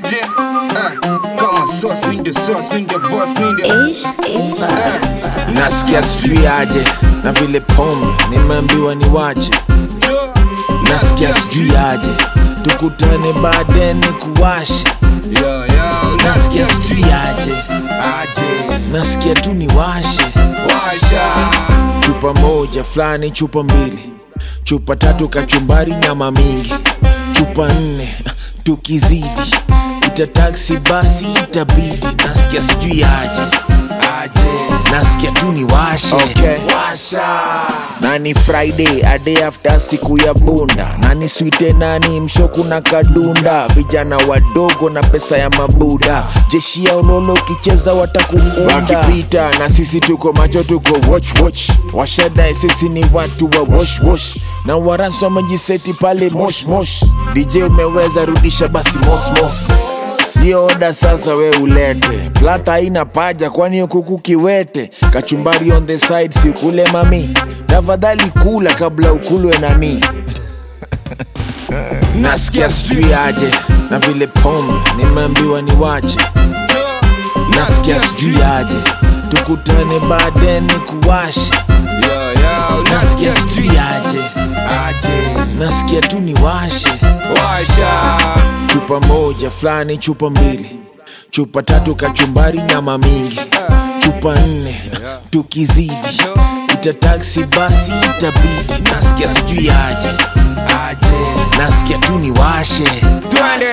aje Ah, kama sauce mi ndio sauce mi ndio boss mi ndio Ish Simba. nasikia sijui aje na vile pombe nimeambiwa ni wache nasikia sijui aje tukutane baadaye ni kuwashe Yo, yo, nasikia sijui aje aje nasikia tu ni washe washa chupa moja fulani chupa mbili chupa tatu kachumbari nyama mingi chupa nne tukizidi ita taksi basi itabidi nasikia sijui aje aje nasikia tu ni washe okay. na ni friday a day after siku ya bunda na ni swite nani mshoku na kadunda vijana wadogo na pesa ya mabuda jeshi ya ulolo ukicheza watakukunda wakipita na sisi tuko macho tuko watch watch washadae sisi ni watu wa wash wash na waransi wamejiseti pale mosh mosh dj umeweza rudisha basi mos mos Sio oda sasa we ulete plata haina paja kwani kuku kiwete kachumbari on the side sikule mami tafadhali kula kabla ukulwe nami nasikia sijui aje na vile pombe nimeambiwa ni wache nasikia sijui aje tukutane baadaye ni kuwashe Yo, yo, nasikia sijui aje aje nasikia tu ni washe washa chupa moja fulani chupa mbili chupa tatu kachumbari nyama mingi chupa nne tukizidi ita taksi basi itabidi nasikia sijui aje aje nasikia tu ni washe twende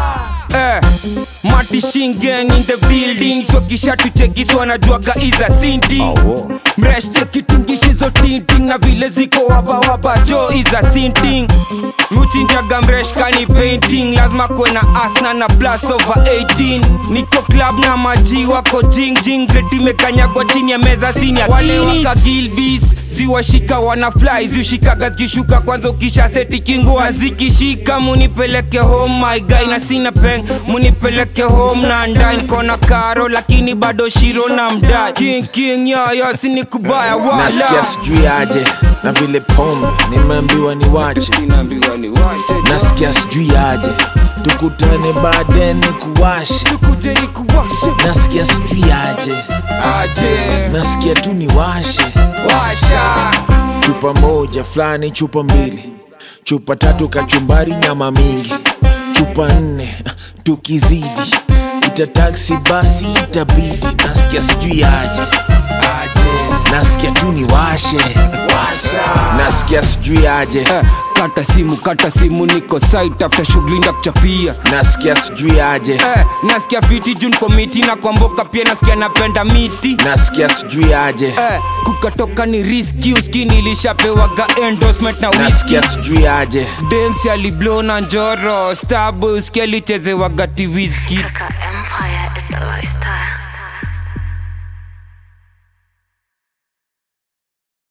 Eh, Mati Shingen in the building so kisha tuchekiswa na juaga iza sinti mresh chekitungishizo tinting na vile ziko wabawaba jo iza sinting muchinjaga mresh kani painting lazima kwe na asna na plus over 18 niko club na maji wako jingjing retimekanyagwa chini ya meza sinia wale waka gilbis ziwashika wana fly ziushikaga zikishuka kwanza ukisha seti kingua zikishika munipeleke home my guy na sina peng munipeleke home na ndai kona karo lakini bado shiro na mdai king king yo yo sini kubaya nasikia wala sijui aje na vile pombe nimeambiwa ni wache Inaambiwa ni wache jo. nasikia sijui aje tukutane baadaye ni kuwashe Tukuje ni kuwashe nasikia sijui aje aje nasikia tu ni washe washa chupa moja fulani chupa mbili chupa tatu kachumbari nyama mingi chupa nne tukizidi ita taksi basi itabidi nasikia sijui aje aje nasikia tu ni washe nasikia sijui aje Eh, kata simu kata simu niko site after shughuli ndakuchapia nasikia sijui aje eh, nasikia fiti jun komiti na kwamboka pia nasikia napenda miti nasikia sijui aje eh, kukatoka ni riski uski nilishapewaga endorsement na whisky nasikia sijui aje demsi aliblo na njoro stabu uski alichezewaga tiwiski Kaka Empire is the lifestyle.